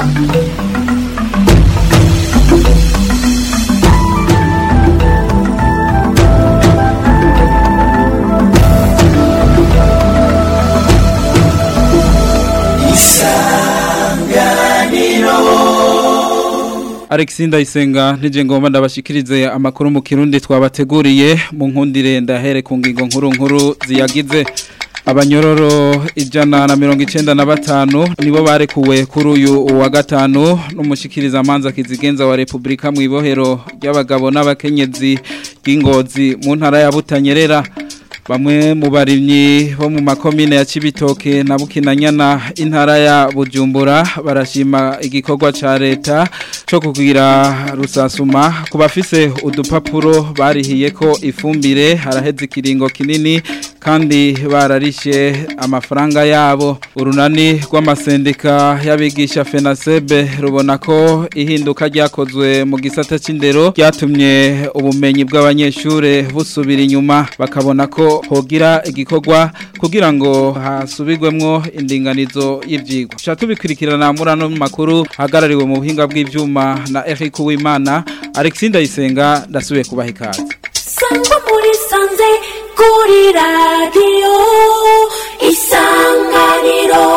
Alexis Ndayisenga nije ngomba ndabashikirize amakuru mu kirundi twabateguriye mu nkundire ndahere ku ngingo nkuru nkuru ziyagize abanyororo ijana na mirongo icenda na batanu nibo barekuwe kuri uyu wa gatanu n'umushikiriza manza kizigenza wa Republika mu ibohero ry'abagabo n'abakenyezi bw'ingozi mu ntara ya Butanyerera Bamwe mu barimyi bo mu makomine ya Cibitoke na Bukinanyana intara ya Bujumbura barashima igikorwa ca leta cyo kugira rusasuma kubafise udupapuro barihiye ko ifumbire haraheze ikiringo kinini kandi bararishe amafaranga yabo urunani rw'amasendika y'abigisha FENASEB rubona ko ihinduka ryakozwe mu gisata c'indero ryatumye ubumenyi bw'abanyeshure busubira inyuma bakabona ko hogira igikorwa kugira ngo hasubirwemwo indinganizo y'ivyigwa cha tubikurikirana muri ano makuru hagarariwe mu buhinga bw'ivyuma na Eric Uwimana Alexis Ndayisenga ndasubiye kubaha ikaze sangwa muri sanze kuri radiyo isanganiro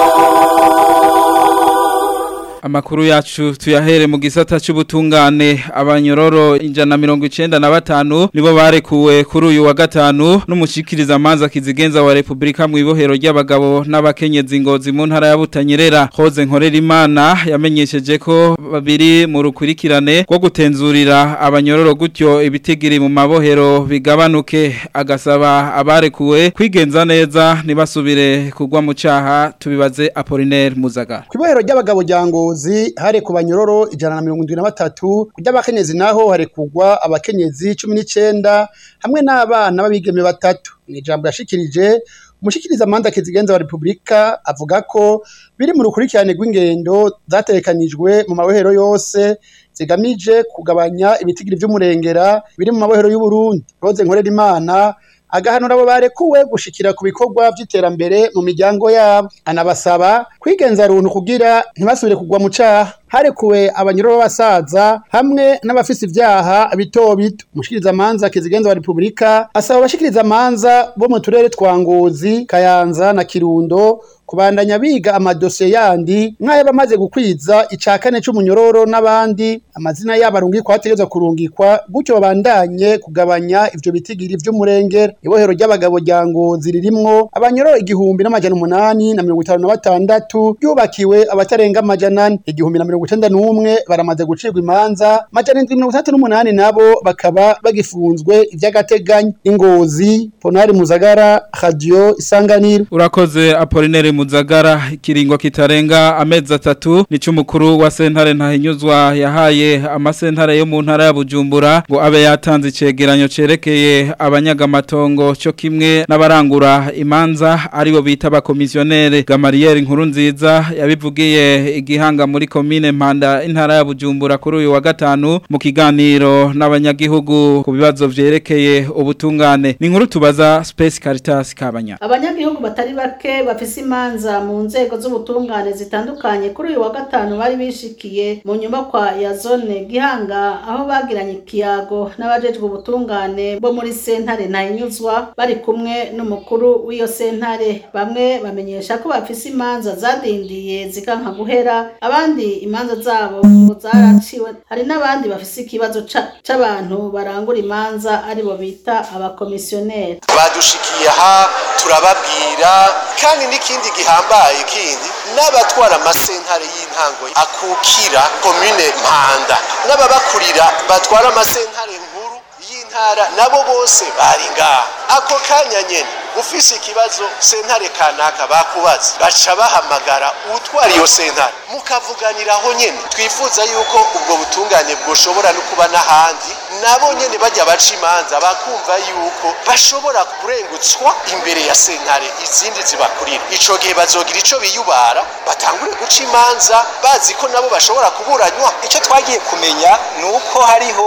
Amakuru yacu tuyahere mu gisata c'ubutungane abanyororo injana mirongo icenda na batanu nibo barekuwe kuri uyu wa gatanu n'umushikiriza manza kizigenza wa Republika mu ibohero ry'abagabo n'abakenyezi ngozi mu ntara ya Butanyerera Hoze nkorera imana yamenyesheje ko babiri mu rukurikirane rwo gutenzurira abanyororo gutyo ibitigiri mu mabohero bigabanuke agasaba abarekuwe kwigenza neza ntibasubire kugwa mu caha tubibaze Apollinaire Muzagara Kwibohero ry'abagabo ryango ngozi hare ku banyororo ijana na mirongo indwi na batatu kurya abakenyezi naho harekugwa abakenyezi cumi n'icenda hamwe n'abana b'abigeme batatu ni ijambo yashikirije umushikiriza amanda kizigenza wa repubulika avuga ko biri mu rukurikirane rw'ingendo zategekanijwe mu mabohero yose zigamije kugabanya ibitigiri vy'umurengera biri mu mabohero y'uburundi roze nkorera imana agahanura abo barekuwe gushikira ku bikorwa vy'iterambere mu miryango yabo anabasaba kwigenza runtu kugira ntibasubire kugwa mu caha harekuwe abanyururu b'abasaza hamwe n'abafise ivyaha bito bito umushikiriza manza kizigenza wa repubulika asaba abashikiriza manza bo mu turere twa ngozi kayanza na kirundo kubandanya biga amadosiye yandi nk'ayo bamaze gukwiza ica kane c'umunyororo n'abandi amazina yabo arungikwa hategerezwa kurungikwa gutyo babandanye kugabanya ivyo bitigiri vy'umurengera ibohero ry'abagabo rya ngozi ririmwo abanyororo igihumbi n'amajana umunani na mirongo itanu na batandatu ryubakiwe abatarenga amajana ane igihumbi na mirongo icenda n'umwe baramaze gucirwa imanza amajana indwi mirongo itandatu n'umunani nabo bakaba bagifunzwe ivy'agateganyo ingozi ponari muzagara radio isanganiro urakoze Apollinaire Muzagara ikiringo kitarenga amezi atatu nico mukuru wa sentare ntahinyuzwa yahaye amasentare yo mu ntara ya Bujumbura ngo abe yatanze icegeranyo cerekeye abanyagamatongo cyo kimwe n'abarangura imanza aribo bita abakomisionere Gamariel nkuru nziza yabivugiye igihanga muri komine Mpanda intara ya Bujumbura kuri uyu wa gatanu mu kiganiro n'abanyagihugu ku bibazo vyerekeye ubutungane ni nkuru tubaza Space Caritas kabanya abanyagihugu batari bake bafise imanza mu nzego z'ubutungane zitandukanye kuri uyu wa gatanu bari bishikiye mu nyubakwa ya zone gihanga aho bagiranye ikiyago n'abajejwe ubutungane bo muri sentare ntahinyuzwa bari kumwe n'umukuru w'iyo sentare bamwe bamenyesha ko bafise imanza zadindiye zikanka guhera abandi imanza zabo ngo zaraciwe hari n'abandi bafise ikibazo c'abantu barangura imanza aribo bita abakomisiyoneri badushikiye aha turababwira kandi n'ikindi gihambaye kindi n'abatwara amasentare y'intango akukira komine mpanda n'ababakurira batwara amasentare nkuru y'intara nabo bose bari ngaha ako kanya nyene ufise ikibazo sentare kanaka bakubaza baca bahamagara utwara iyo sentare mukavuganiraho nyene twifuza yuko ubwo butungane bwoshobora no kuba n'ahandi nabo nyene bajya baca imanza bakumva yuko bashobora kurengutswa imbere ya sentare izindi zibakurira ico gihe bazogira ico biyubara batangure guca imanza bazi ko nabo bashobora kuburanywa icyo twagiye kumenya ni uko hariho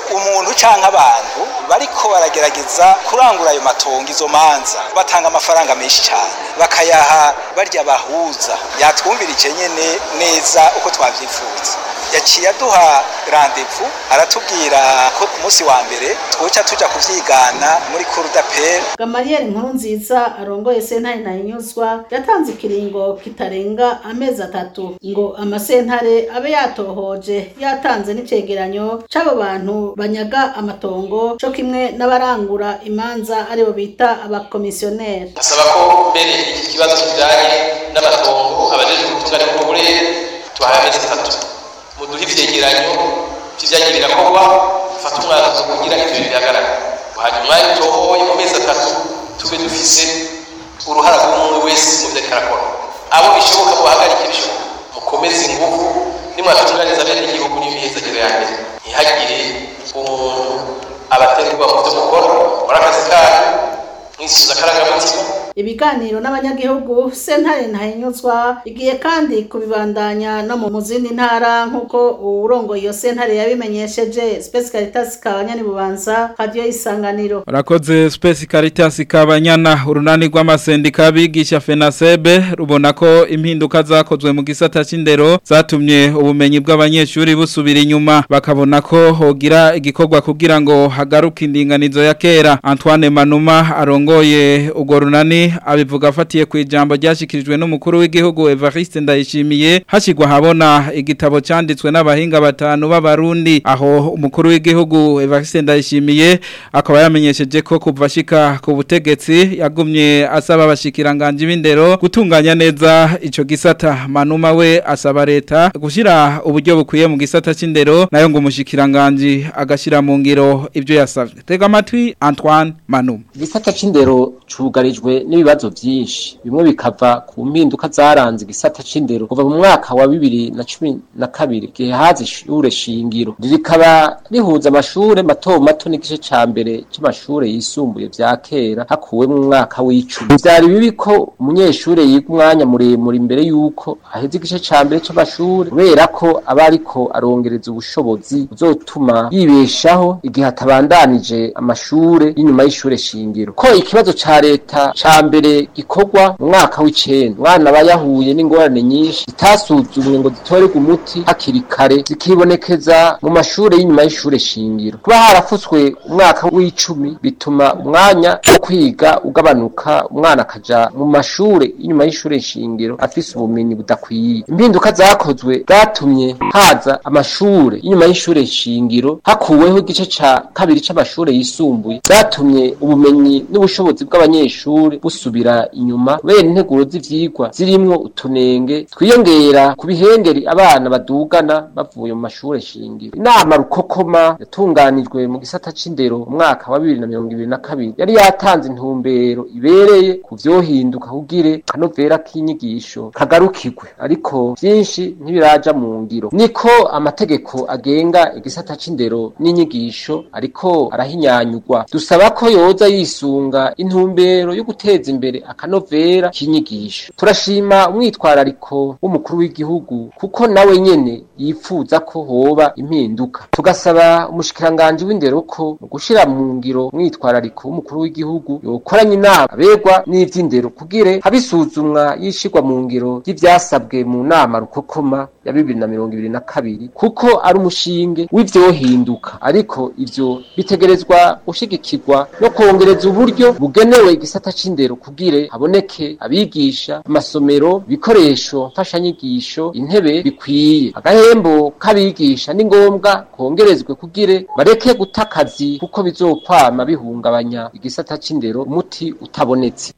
umuntu canke abantu bariko baragerageza kurangura ayo matongo izo manza batanga amafaranga menshi cyane bakayaha barya bahuza yatwumvirije nyene neza uko twavyifuza yaciye aduha randevu aratubwira ko ku munsi wa mbere twoca tuja kuvyigana muri kurudapere Gamariyeri nkuru nziza arongoye sentare ntayinyuzwa yatanze ikiringo kitarenga amezi atatu ngo amasentare abe yatohoje yatanze n'icegeranyo c'abo bantu banyaga amatongo co kimwe n'abarangura imanza aribo bita abakomisiyoneri asaba ko mbere iki kibazo kijanye n'amatongo abajejwe ubutungane bwo burere tubahaye amezi atatu muduhe ivyegeranyo vy'ivyagiye birakorwa fata umwanzuro kugira ivyo bihagarara hanyuma umwanya utohoye mu mezi atatu tube dufise uruhara rw'umwe wese mu vyo ariko arakora abo bishoboka mubahagarike bishoboka mukomeze inguvu nimwatunganiza bene igihugu n'imihezagiro ya mbere ntihagire umuntu abaterwa mu vyo mukora muri akazi kanyu mwisubiza akarangamutima ibiganiro n'abanyagihugu sentare ntahinyuzwa igiye kandi kubibandanya no mu zindi ntara nk'uko uwurongoye iyo sentare yabimenyesheje Space Caritas kabanyani bubanza radio isanganiro Rakoze Space Caritas kabanyana urunani rw'amasendika abigisha FENASEBE rubona ko impinduka zakozwe mu gisata c'indero zatumye ubumenyi bw'abanyeshuri busubira inyuma bakabona ko hogira igikorwa kugira ngo hagaruke indinganizo ya kera Antoine Manuma arongoye ugo runani abivuga afatiye ku ijambo ryashikirijwe n'umukuru w'igihugu Evariste Ndayishimiye hashigwa habona igitabo cyanditswe n'abahinga batanu b'abarundi aho umukuru w'igihugu Evariste Ndayishimiye akaba yamenyesheje ko kuva shika ku butegetsi yagumye asaba abashikiranganje b'indero gutunganya neza ico gisata manuma we asaba leta gushira uburyo bukwiye mu gisata c'indero nayo ngo umushikiranganje agashira mu ngiro ibyo yasavye tega amatwi Antoine Manuma igisata c'indero cugarijwe n'ibibazo byinshi bimwe bikava ku mpinduka zaranze igisata c'indero kuva mu mwaka wa bibiri na cumi na kabiri igihe haza ishure shingiro rikaba rihuza amashure mato mato n'igice ca mbere c'amashure yisumbuye vya kera hakuwemwo umwaka w'icumi vyari bibi ko umunyeshure yiga umwanya muremure imbere y'uko aheza igice ca mbere c'amashure kubera ko aba ariko arongereza ubushobozi buzotuma yibeshaho igihe atabandanije amashure y'inyuma y'ishure shingiro ko ikibazo ca leta ca mbere gikorwa mu mwaka w'icenda umwana aba yahuye n'ingorane nyinshi zitasuzumwe ngo zitorerwe umuti hakiri kare zikibonekeza mu mashure y'inyuma y'ishure shingiro kuba harafutswe umwaka w'icumi bituma umwanya wo kwiga ugabanuka umwana akaja mu mashure y'inyuma y'ishure shingiro afise ubumenyi budakwiye impinduka zakozwe zatumye haza amashure y'inyuma y'ishure shingiro hakuweho igice ca kabiri c'amashure yisumbuye zatumye ubumenyi n'ubushobozi bw'abanyeshuri busubira inyuma kubera integuro z'ivyigwa zirimwo utunenge twiyongera ku bihengeri abana badugana bavuye mu mashure shingiro inama rukokoma yatunganijwe mu gisata c'indero mu mwaka wa bibiri na mirongo ibiri na kabiri yari yatanze intumbero ibereye ku vyohinduka kugire kanovera k'inyigisho kagarukirwe ariko vyinshi ntibiraja mu ngiro niko amategeko agenga igisata c'indero n'inyigisho ariko arahinyanyurwa dusaba ko yoza yisunga intumbero yo guteza imbere akanovera k'inyigisho turashima umwitwarariko w'umukuru w'igihugu kuko nawe nyene yifuza ko hoba impinduka tugasaba umushikiranganje w'indero ko mu gushira mu ngiro umwitwarariko w'umukuru w'igihugu yokoranye inama abegwa n'ivy'indero kugire habisuzumwa yishirwa mu ngiro y'ivyasabwe mu nama rukokoma ya bibiri na mirongo ibiri na kabiri kuko ari umushinge w'ivyohinduka ariko ivyo bitegerezwa gushigikirwa no kongereza uburyo bugenewe igisata c'indero kugire haboneke abigisha amasomero ibikoresho mfashanyigisho intebe bikwiye agahembo k'abigisha ni ngombwa kongerezwe kugire bareke guta akazi kuko bizokwama bihungabanya igisata c'indero umuti utabonetse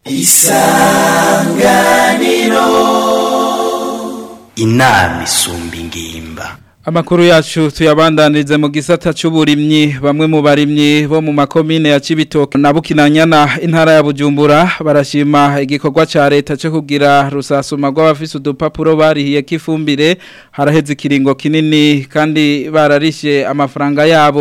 inama isumba ingimba Amakuru yacu tuyabandanirize mu gisata c'uburimyi bamwe mu barimyi bo mu makomine ya Cibitoke na Bukinanyana intara ya Bujumbura barashima igikorwa ca leta cyo kugira rusasuma rw'abafise udupapuro barihiye kifumbire haraheze ikiringo kinini kandi bararishe amafaranga yabo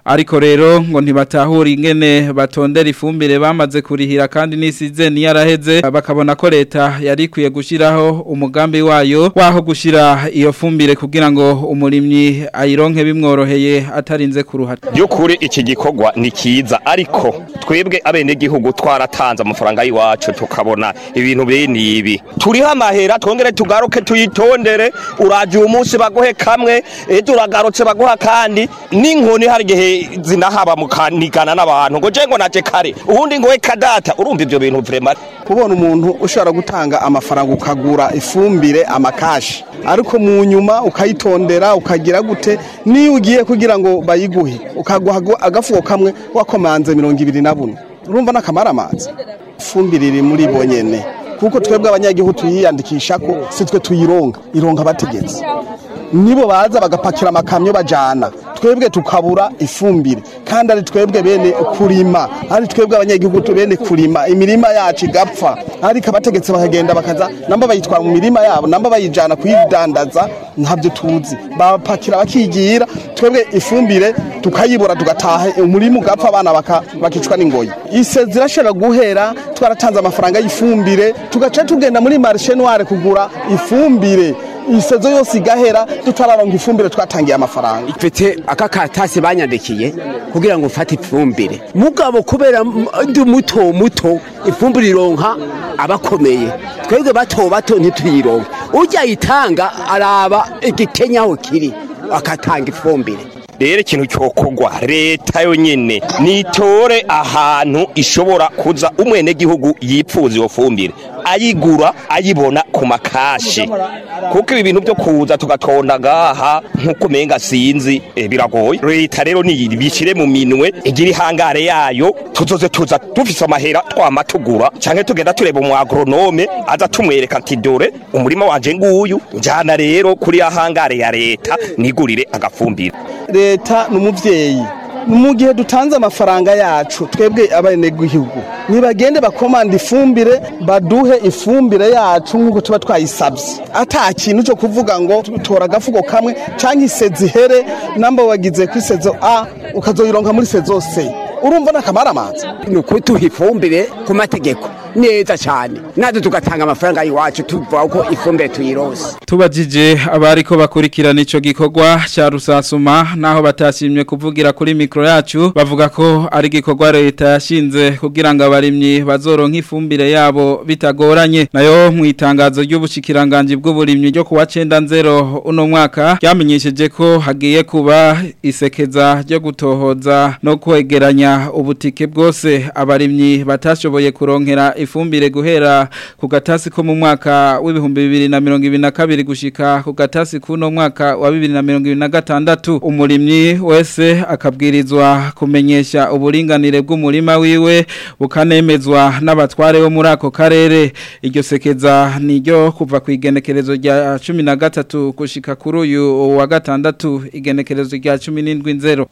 ariko rero ngo ntibatahura ingene batondera ifumbire bamaze kurihira kandi n'isize niyaraheze bakabona ko leta yari ikwiye gushiraho umugambi wayo waho gushira iyo fumbire kugira ngo umurimyi ayironke bimworoheye atarinze kuruhata by'ukuri iki gikorwa ni kiza ariko twebwe abenegihugu twaratanze amafaranga y'iwacu tukabona ibintu bene ibi turiho amahera twongere tugaruke tuyitondere uraje uyu munsi baguhe kamwe ejo uragarutse baguha kandi n'inkoni hari igihe zinahaba mukanigana n'abantu ngo je ngo naje kare ubundi ngo we kadata urumva ivyo bintu vrema kubona umuntu ushobora gutanga amafaranga ukagura ifumbire amakashi ariko mu nyuma ukayitondera ukagira gute niyo ugiye kugira ngo bayiguhe ukaguha agafuko kamwe wakomanze mirongo ibiri na bune urumva n'akamara amazi ifumbire iri muri bo nyene kuko twebwe abanyagihugu tuyiyandikisha ko si twe tuyironga ironga abategetsi nibo baza bagapakira amakamyo bajana twebwe tukabura ifumbire kandi ari twebwe bene kurima ari twebwe abanyagihugu bene kurima imirima yacu igapfa ariko abategetsi bakagenda bakaza namba bayitwara mu mirima yabo namba bayijana kuyidandaza ntabyo tuzi bapakira bakigira twebwe ifumbire tukayibura tugataha umurima ugapfa abana bakicwa n'ingoyi ise zirashobora guhera twaratanze amafaranga y'ifumbire tugaca tugenda muri marishe noire kugura ifumbire isezo yose igahera tutararonga ifumbire twatangiye amafaranga mfite aka katasi banyandikiye kugira ngo mfate ifumbire mugabo kubera ndi muto muto ifumbire ironka abakomeye twebwe bato bato ntituyironke ujya yitanga araba igikenya aho kiri akatanga ifumbire rero ikintu cyokorwa leta yonyine nitore ahantu ishobora kuza umwenegihugu yipfuza iyo fumbire ayigura ayibona ku makashi kuko ibi bintu byo kuza tugatonda ngaha nk'uko umenga sinzi biragoye leta rero bishyire mu minwe igira ihangare yayo tuzoze tuza dufise amahera twama tugura cyangwa tugenda tureba umu agronome aza tumwereka ati dore umurima wanje nguyu njyana rero kuri ya hangare ya leta nigurire agafumbire leta ni umubyeyi mu gihe dutanze amafaranga yacu twebwe abenegihugu ntibagende bakomanda ifumbire baduhe ifumbire yacu nk'uko tuba twayisabye ata kintu cyo kuvuga ngo tora agafuko kamwe cyangwa isezi here namba wagize ku isezo a ukazoyironka muri sezo c urumva n'akamara amazi ni ukutuha ifumbire ku mategeko neza cyane natwe tugatanga amafaranga y'iwacu tuvuga ko ifumbire tuyirose tubajije abariko bakurikirana ico gikorwa cya rusasuma naho batashimye kuvugira kuri mikro yacu bavuga ko ari gikorwa leta yashinze kugira ngo abarimyi bazoronka ifumbire yabo bitagoranye nayo mu itangazo ry'ubushikiranganje bw'uburimyi ryo kuwa 90 uno mwaka ryamenyesheje ko hagiye kuba isekeza ryo gutohoza no kwegeranya ubutike bwose abarimyi batashoboye kuronkera ifumbire guhera ku gatasi ko mu mwaka w'ibihumbi bibiri na mirongo ibiri na kabiri gushika ku gatasi k'uno mwaka wa bibiri na mirongo ibiri na gatandatu umurimyi wese akabwirizwa kumenyesha uburinganire bw'umurima wiwe bukanemezwa n'abatware bo muri ako karere iryo sekeza niryo kuva ku igenekerezo rya cumi na gatatu gushika kuri uyu wa gatandatu igenekerezo rya cumi n'indwi nzero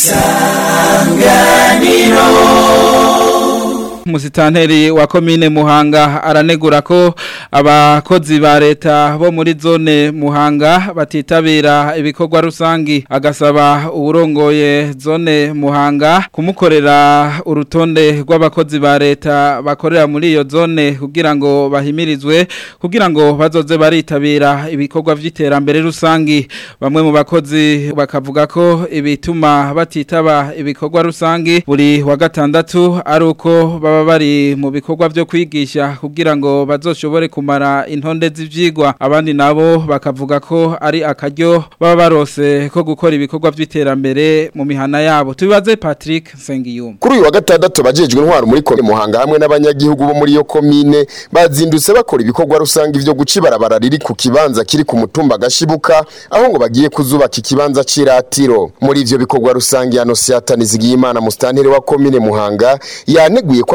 Musitanteri wa komine Muhanga aranegura ko abakozi ba leta bo muri zone Muhanga batitabira ibikorwa rusangi agasaba uburongoye zone Muhanga kumukorera urutonde rw'abakozi ba leta bakorera muri iyo zone kugira ngo bahimirizwe kugira ngo bazoze baritabira ibikorwa vy'iterambere rusangi bamwe mu bakozi bakavuga ko ibituma batitaba ibikorwa rusangi buri wa gatandatu ari uko baba bari mu bikorwa byo kwigisha kugira ngo bazoshobore kumara intonde z'ivyigwa abandi nabo bakavuga ko ari akaryo baba barose ko gukora ibikorwa by'iterambere mu mihana yabo tubibaze Patrick Sengiyumva kuri uyu wa gatandatu abajejwe intwaro muri komine Muhanga hamwe n'abanyagihugu bo muri iyo komine bazindutse bakora ibikorwa rusange byo guca ibarabara riri ku kibanza kiri ku mutumba gashibuka aho ngo bagiye kuzubaka ikibanza c'iratiro muri ivyo bikorwa rusange Anosiata Nizigiyimana mustanteri wa komine Muhanga yaneguye ko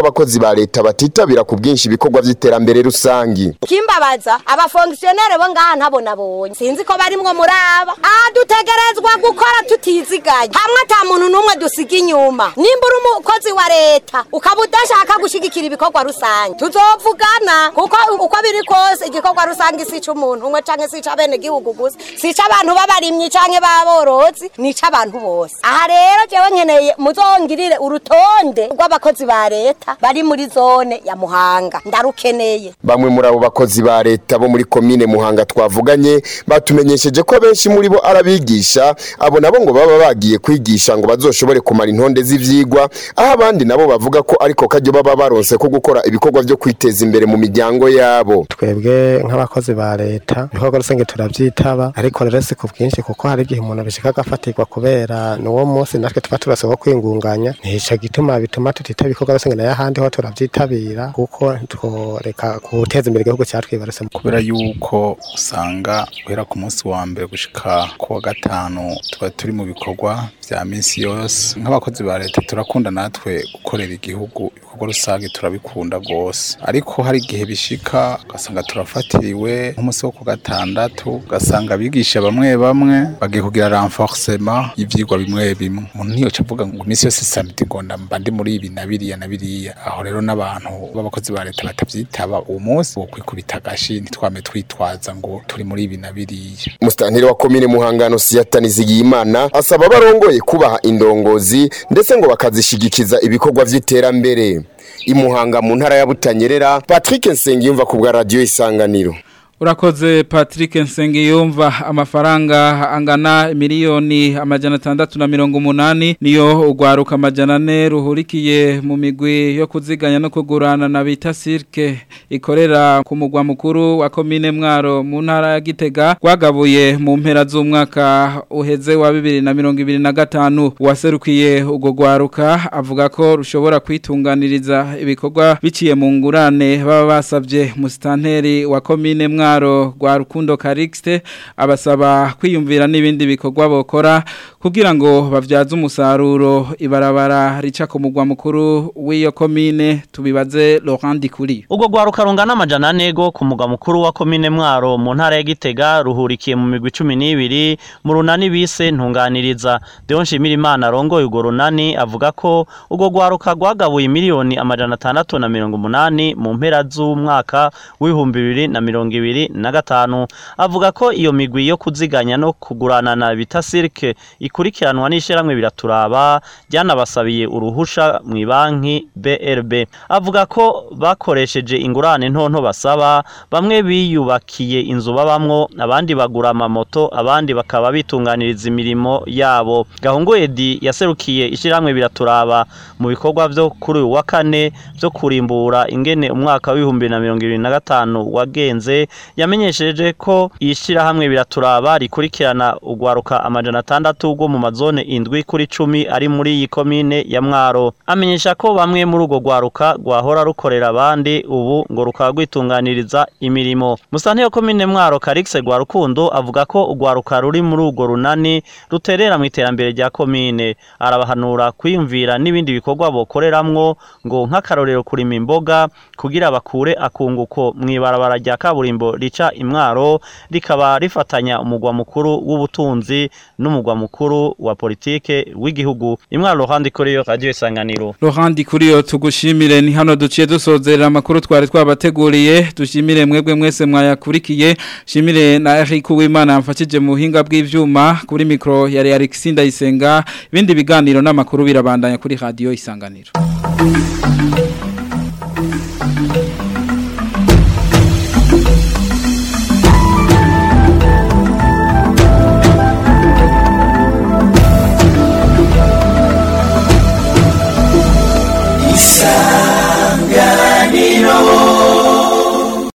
abakozi ba leta batitabira ku bwinshi ibikorwa vy'iterambere rusangi kimbabaza abafongisiyoneri bo ngaha ntabo nabonye sinzi ko barimwo muri aba aha dutegerezwa gukora tutizigaye hamwe ata muntu n'umwe dusiga inyuma nimba uri umukozi wa leta ukaba udashaka gushigikira ibikorwa rusange tuzovugana kuko uko biri kose igikorwa rusange si ic'umuntu umwe canke si ic'abenegihugu gusa si ic'abantu b'abarimyi canke b'aborozi ni ic'abantu bose aha rero jewe nkeneye muzongirire urutonde rw'abakozi ba leta bari muri zone ya muhanga ndarukeneye bamwe muri abo bakozi ba leta bo muri komine muhanga twavuganye batumenyesheje ko benshi muri bo arabigisha abo nabo ngo baba bagiye kwigisha ngo bazoshobore kumara intonde z'ivyigwa aho abandi nabo bavuga ko ariko kajyo baba baronse ko gukora ibikorwa vyo kwiteza imbere mu miryango yabo twebwe nk'abakozi ba leta ibikorwa rusange turavyitaba ariko rero si ku bwinshi kuko hari igihe umuntu bishika agafatirwa kubera n'uwo munsi natwe tuba turasaba kwingunganya ntico gituma bituma tutitaba ibikorwa rusange nayo ahandi ho turavyitabira kuko tworeka guteza imbere igihugu cyatwibarutse kubera yuko usanga guhera ku munsi wa mbere gushika ku wa gatanu tuba turi mu bikorwa vya minsi yose nk'abakozi ba leta turakunda natwe gukorera igihugu ibikorwa rusange turabikunda rwose ariko hari igihe bishika ugasanga turafatiriwe nk'umunsi wo ku gatandatu ugasanga abigisha bamwe bamwe bagiye kugira renforcement y'ivyigwa bimwe bimwe umuntu ntiyoca avuga ngo iminsi yose samedi ngo ndamba ndi muri ibi na biriya na biriya aho rero n'abantu b'abakozi ba leta batavyitaba uwo munsi wo kwikubita agashi ntitwame twitwaza ngo turi muri ibi na biriya musitanteri wa komine muhangano siyata nizigiyimana asaba abarongoye kubaha indongozi ndetse ngo bakazishigikiza ibikorwa vy'iterambere imuhanga mu ntara ya butanyerera patrick nsengiyumva ku bwa radiyo isanganiro Urakoze Patrick Nsengiyumva amafaranga angana miliyoni amajana atandatu na mirongo umunani niyo ugwaruka amajana ane ruhurikiye mu migwi yo kuziganya no kugurana na bita sirke ikorera ku mugwa mukuru wa komine mwaro mu ntara ya Gitega gwagabuye mu mpera z'umwaka uheze wa bibiri na mirongo ibiri na gatanu waserukiye ubwo gwaruka avuga ko rushobora kwitunganiriza ibikorwa biciye mu ngurane baba basabye musitanteri wa komine mwaro mwaro rwa rukundo karixte abasaba kwiyumvira n'ibindi bikorwa bokora kugira ngo bavyaze umusaruro ibarabara rica ku mugwa mukuru w'iyo komine tubibaze Laurent Dikuri ubwo rwaruka rungana amajana ane go ku mugwa mukuru wa komine mwaro mu ntara ya Gitega ruhurikiye mu migwi 12 mu runani bise ntunganiriza Deon Shimirimana arongoye urwo runani avuga ko ubwo rwaruka rwagabuye miliyoni amajana atandatu na mirongo umunani mu mpera z'umwaka w'ibihumbi bibiri na mirongo ibiri na gatanu avuga ko iyo migwi yo kuziganya no kugurana na bita sirke ikurikiranwa n'ishyirahamwe biraturaba ryanabasabiye uruhusha mu banki BRB avuga ko bakoresheje ingurane ntonto basaba bamwe biyubakiye inzu babamwo abandi bagura amamoto abandi bakaba bitunganiriza imirimo yabo gahungu Edi yaserukiye ishyirahamwe biraturaba mu bikorwa byo kuri uyu wa kane byo kurimbura ingene umwaka w'ibihumbi na mirongo ibiri na gatanu wagenze yamenyesheje ko ishyirahamwe biraturaba rikurikirana ugwaruka amajana atandatu rwo mu mazone indwi kuri cumi ari muri iyi komine ya mwaro amenyesha ko bamwe muri urwo rwaruka rwahora rukorera abandi ubu ngo rukaba rwitunganiriza imirimo musante yo komine mwaro karikise rwa rukundo avuga ko urwaruka ruri muri urwo runani ruterera mu iterambere rya komine arabahanura kwiyumvira n'ibindi bikorwa bokoreramwo ngo nk'akarorero kurima imboga kugira bakure akunguko mu ibarabara rya kaburimbo rica imwaro rikaba rifatanya umugwa mukuru w'ubutunzi n'umugwa mukuru wa politike w'igihugu imwaro ruhande kuri yo radio isanganiro Laurent kuri yo tugushimire ni hano duciye dusozerera amakuru twari twabateguriye dushimire mwebwe mwese mwayakurikiye shimire na Eric Uwimana yamfashije mu buhinga bw'ivyuma kuri micro yari Alexis Ndayisenga ibindi biganiro n'amakuru birabandanya kuri radio isanganiro